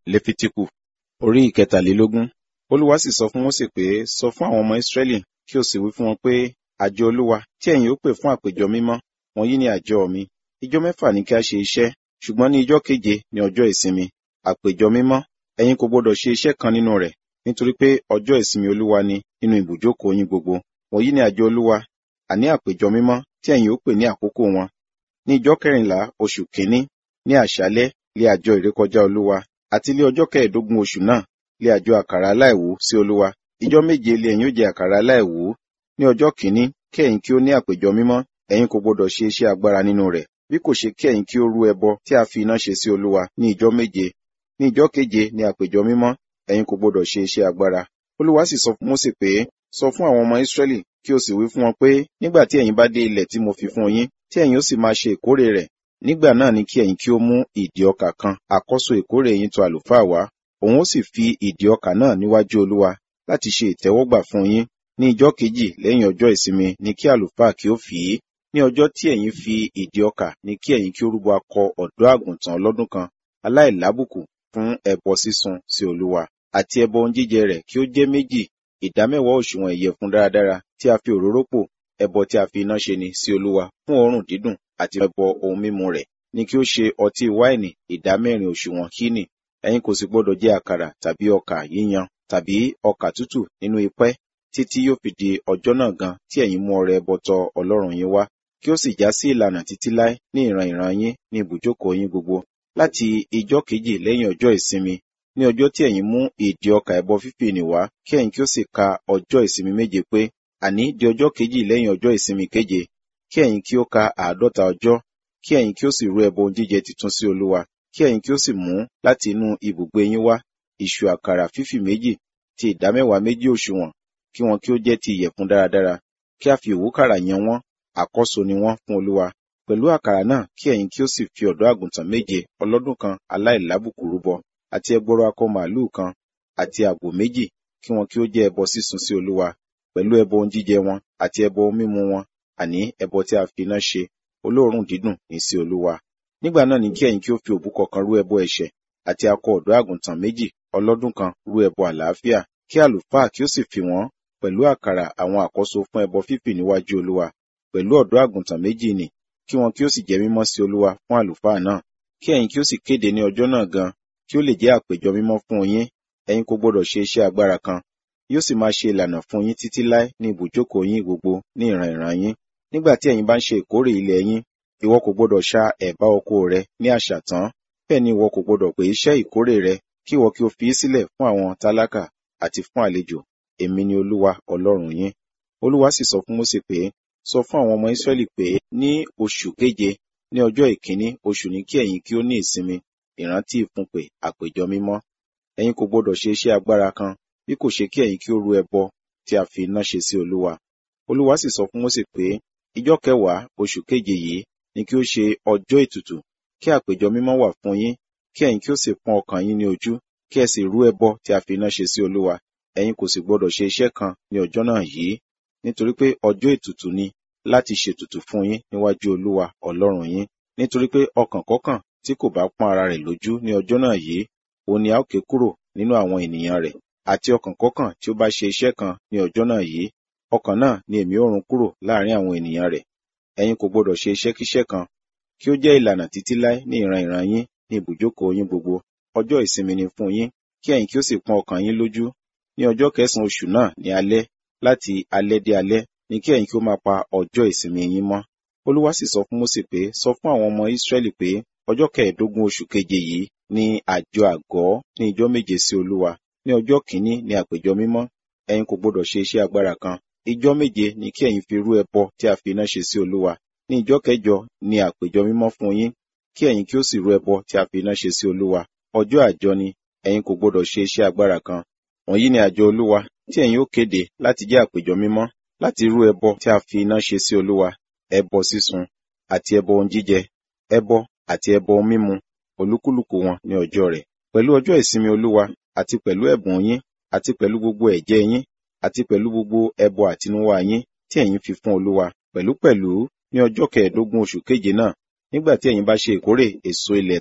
lefitiku orí ìkẹtàlélógún olúwa sì sọ fún mósè pé sọ fún àwọn ọmọ ísírẹ́lì kí o sì wí fún wọn pé àjọ olúwa tí ẹ̀yin ó pè fún àpéjọ mímọ́ wọ̀nyí ni àjọ mi ijọ́ mẹ́fà ní kí a ṣe iṣẹ́ ṣùgbọ́n ní ijọ́ keje ní ọjọ́ ìsinmi àpéjọ mímọ́ ẹ̀yin kò gbọdọ̀ ṣe iṣẹ́ kan nínú rẹ̀ nítorí pé ọjọ́ ìsinmi olúwa ni nínú ibùjókòó yín gbogbo wọ̀nyí ni àjọ olúwa àní àpéjọ mímọ́ tí ẹ̀yin ó pè ní àkókò wọn ní ijọ́ kẹrìnlá oṣù kínní ní àṣálẹ́ lé àjọ ìrékọjá olúwa àti lé ọjọ́ kẹẹ̀ẹ́dógún oṣù náà lé àjọ àkàrà aláìwú sí olúwa ijọ́ méje lé ẹ̀yin ó jẹ àkàrà aláìwú ní ọjọ́ kìíní kí ẹ̀yin kí ó ní àpéjọ mímọ́ ẹ̀yin kò gbọdọ̀ ṣe iṣẹ́ agbára nínú rẹ̀ bí kò ṣe kí ẹ̀yin kí ó rú ẹbọ tí a fi iná ṣe sí olúwa ní ijọ́ méje ní ijọ́ keje ní àpéjọ mímọ́ ẹ̀yin kò gbọdọ̀ ṣe iṣẹ́ agbára olúwa sì sọ fún mósè pé sọ fún àwọn ọmọ ísírẹ́lì kí o sì wí fún wọn pé nígbà tí ẹ̀yin bá dé ilẹ̀ tí mo fi fún yín tí ẹ̀yin ó sì máa ṣe ìkórè rẹ̀ nígbà náà ni kí ẹ̀yin kí ó mú ìdì ọkà kan àkọ́so ìkórè yín tó àlùfáà wá òun ó sì fi ìdì ọkà náà níwájú olúwa láti ṣe ìtẹ́wọ́gbà fún yín ní ijọ́ kejì lẹ́yìn ọjọ́ ìsinmi ni kí àlùfáà kí ó fì í ní ọjọ́ tí ẹ̀yin fi ìdì ọkà ni kí ẹ̀yin kí ó rúbọ akọ ọ̀dọ́ àgùntàn ọlọ́dún kan aláìlábùkù fún ẹbọ sísun sí olúwa àti ẹbọ ohun jíjẹ rẹ̀ kí ó jẹ́ méjì ìdámẹ́wàá òṣùwọ̀n ìyẹ̀fun dáradára tí a fi òróró pò ẹbọ tí a fi iná ṣe ni sí olúwa fún òórùn dídùn àti ẹbọ ohun mímu rẹ̀ ni kí ó ṣe ọtí wáìnì ìdámẹ́rin òṣùwọ̀n kíní ẹ̀yin kò sì gbọdọ̀ jẹ àkàrà tàbí ọkà yíyan tàbí ọkà tútù nínú ipẹ́ títí yóò fi di ọjọ́ náà gan tí ẹ̀yin mú ọrẹ ẹbọ tọ ọlọ́run yín wá kí ó sì já sí ìlànà títí láé ní ìran ìran yín ní ibùjókòó yín gbogbo láti ijọ́ kejì lẹ́yìn ọjọ́ ìsinmi ní ọjọ́ tí ẹ̀yin mú ìdì ọkà ẹbọ fífì nì wá kí ẹ̀yin kí ó sì ka ọjọ́ ìsinmi méje pé àní di ọjọ́ kejì lẹ́yìn ọjọ́ ìsinmi keje kí ẹ̀yin kí ó ka àádọ́ta ọjọ́ kí ẹ̀yin kí ó sì rú ẹbọ ohun jíjẹ titun sí olúwa kí ẹ̀yin kí ó sì mú láti inú ibùgbé yín wá ìṣù àkàrà fífì méjì ti ìdámẹ́wàá méjì òṣùwọ̀n kí wọn kí ó jẹ́ ti ìyẹ̀fun dáradára kí a fi òwúkàrà yan wọ́n àkọ́so ni wọ́n fún olúwa pẹ̀lú àkàrà náà kí ẹ̀yin kí ó sì fi ọ̀dọ́ àgùntàn méje ọlọ́dún kan aláìlábùkù rúbọ àti ẹgbọrọ akọ màálùú kan àti àgbò méjì kí wọn kí ó jẹ́ ẹbọ sísun sí olúwa pẹ̀lú ẹbọ ohun jíjẹ wọn àti ẹbọ ohun mímu wọn àní ẹbọ tí a fi iná ṣe olóòórùn dídùn ní sí olúwa nígbà náà ni kí ẹ̀yin kí ó fi òbúkọ kan rú ẹbọ ẹ̀ṣẹ̀ àti akọ ọ̀dọ́ àgùntàn méjì ọlọ́dún kan rú ẹbọ àlàáfíà kí àlùfáà kí ó sì fi wọ́n pẹ̀lú àkàrà àwọn àkọ́so fún ẹbọ fífì níwájú olúwa pẹ̀lú ọ̀dọ́ àgùntàn méjì nì kí wọn kí ó sì jẹ́ mímọ́ sí olúwa fún àlùfáà náà kí ẹ̀yin kí ó sì kéde ní ọjọ́ náà gan kí ó lè jẹ́ àpéjọ mímọ́ fún yín ẹ̀yin kò gbọdọ̀ ṣe iṣẹ́ agbára kan yóò sì máa ṣe ìlànà fún yín títí láé ní ibùjókòó yín gbogbo ní ìran ìran yín nígbà tí ẹ̀yin bá ń ṣe ìkórè ilẹ̀ yín ìwọ kò gbọdọ̀ ṣá ẹ̀bá oko rẹ ní àṣàtán bẹ́ẹ̀ ni ìwọ kò gbọdọ̀ pè iṣẹ́ ìkórè rẹ kí ìwọ kí o fi í sílẹ̀ fún àwọn tálákà àti fún àlejò èmi ni olúwa ọlọ́run yín olúwa sì sọ fún mósè pé sọ fún àwọn ọmọ ísírẹ́lì pé ní oṣù keje ní ọjọ́ ìkíní oṣù ní kí ẹ̀yin kí ó ní ìsinmi ìrántí ìfúnpè àpéjọ mímọ́ ẹ̀yin kò gbọdọ̀ ṣe iṣẹ́ agbára kan bí kò ṣe kí ẹ̀yin kí ó rú ẹbọ tí a fi iná ṣe sí olúwa olúwa sì sọ fún mósè pé ijọ́ kẹwàá oṣù keje yìí ni kí ó ṣe ọjọ́ ètùtù kí àpéjọ mímọ́ wà fún yín kí ẹ̀yin kí ó sì pọ́n ọkàn yín ní ojú kí ẹ sì rú ẹbọ tí a fi iná ṣe sí olúwa ẹ̀yin kò sì gbọdọ̀ ṣe iṣẹ́ kan ní ọjọ́ náà yìí nítorí pé ọjọ́ ètùtù ni láti ṣètùtù fún yín níwájú olúwa ọlọ́run yín nítorí pé ọkàn kọ́kàn tí kò bá pọ́n ara rẹ̀ lójú ní ọjọ́ náà yìí òun ni a ó ké kúrò nínú àwọn ènìyàn rẹ̀ àti ọkàn kọ́kàn tí ó bá ṣe iṣẹ́ kan ní ọjọ́ náà yìí ọkàn náà ni èmi ó run kúrò láàrin àwọn ènìyàn rẹ̀ ẹ̀yin kò gbọdọ̀ ṣe iṣẹ́kíṣẹ́ kan kí ó jẹ́ ìlànà títí láé ní ìran ìran yín ní ibùjókòó yín gbogbo ọjọ́ ìsinmi ni fún yín kí ẹ̀yin kí ó sì pọ́n ọkàn yín lójú ní ọjọ́ kẹsànán oṣù náà ní alẹ́ láti alẹ́ dé alẹ́ ni kí ẹ̀yin kí ó máa pa ọjọ́ ìsinmi yín mọ́ olúwa sì sọ fún mósè pé sọ fún àwọn ọmọ ísírẹ́lì pé ọjọ́ kẹẹ̀ẹ́dógún oṣù keje yìí ní àjọ àgọ́ ní ijọ́ méje sí olúwa ní ọjọ́ kìíní ní àpéjọ mímọ́ ẹ̀yin kò gbọdọ̀ ṣe iṣẹ́ agbára kan ijọ́ méje ni kí ẹ̀yin fi rú ẹbọ tí a fi iná ṣe sí olúwa ní ijọ́ kẹjọ ní àpéjọ mímọ́ fún yín kí ẹ̀yin kí ó sì rú ẹbọ tí a fi iná ṣe sí olúwa ọjọ́ àjọ ni ẹ̀yin kò gbọdọ̀ ṣe iṣẹ́ agbára kan wọ̀nyí ni àjọ olúwa tí ẹ̀yin ó kéde láti jẹ́ àpéjọ mímọ́ láti rú ẹbọ tí a fi iná ṣe sí olúwa ẹbọ sísun àti ẹbọ ohun jíjẹ ẹbọ àti ẹbọ ohun mímu olúkúlùkù wọn ní ọjọ́ rẹ̀ pẹ̀lú ọjọ́ ìsinmi olúwa àti pẹ̀lú ẹ̀bùn yín àti pẹ̀lú gbogbo ẹ̀jẹ̀ yín àti pẹ̀lú gbogbo ẹbọ àtinúwá yín tí ẹ̀yin fi fún olúwa pẹ̀lúpẹ̀lú ní ọjọ́ kẹẹ̀ẹ́dógún oṣù keje náà nígbà tí ẹ̀yin bá ṣe ìkórè èso ilẹ̀ tán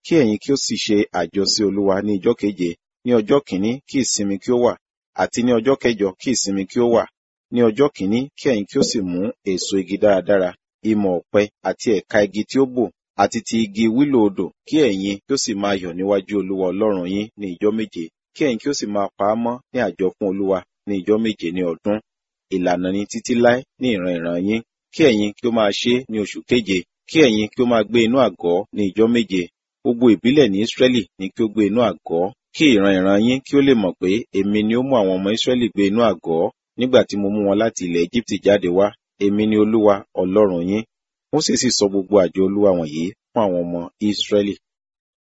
kí ẹ̀yin kí ó sì ṣe àjọ sí olúwa ní ijọ́ keje ní ọjọ́ kìíní kí ìsinmi kí ó wà àti ní ọjọ́ kẹjọ kí ìsinmi kí ó wà ní ọjọ́ kìíní kí ẹ̀yin kí ó sì mú èso igi dáradára ìmọ̀ ọ̀pẹ àti ẹ̀ka igi tí ó bò àti ti igi wílò odò kí ẹ̀yin kí ó sì máa yọ̀ níwájú olúwa ọlọ́run yín ní ijọ́ méje kí ẹ̀yin kí ó sì máa pa á mọ́ ní àjọ fún olúwa ní ijọ́ méje ní ọdún ìlànà ni títí láé ní ìran ìran yín kí ẹ̀yin kí ó máa ṣe ní oṣù keje kí ẹ̀yin kí ó máa gbé inú àgọ́ ní ijọ́ méje gbogbo ìbílẹ̀ ní Ísírẹ́lì ní kí ó gbé inú àgọ́ kí ìran ìran yín kí ó lè mọ̀ pé èmi ni ó mú àwọn ọmọ Ísírẹ́lì gbé inú àgọ́ nígbà tí mo mú wọn láti ilẹ̀ Éjíptì jáde wá èmi ni Olúwa Ọlọ́run yín Mósè sì sọ gbogbo àjọ Olúwa wọ̀nyí fún àwọn ọmọ Ísírẹ́lì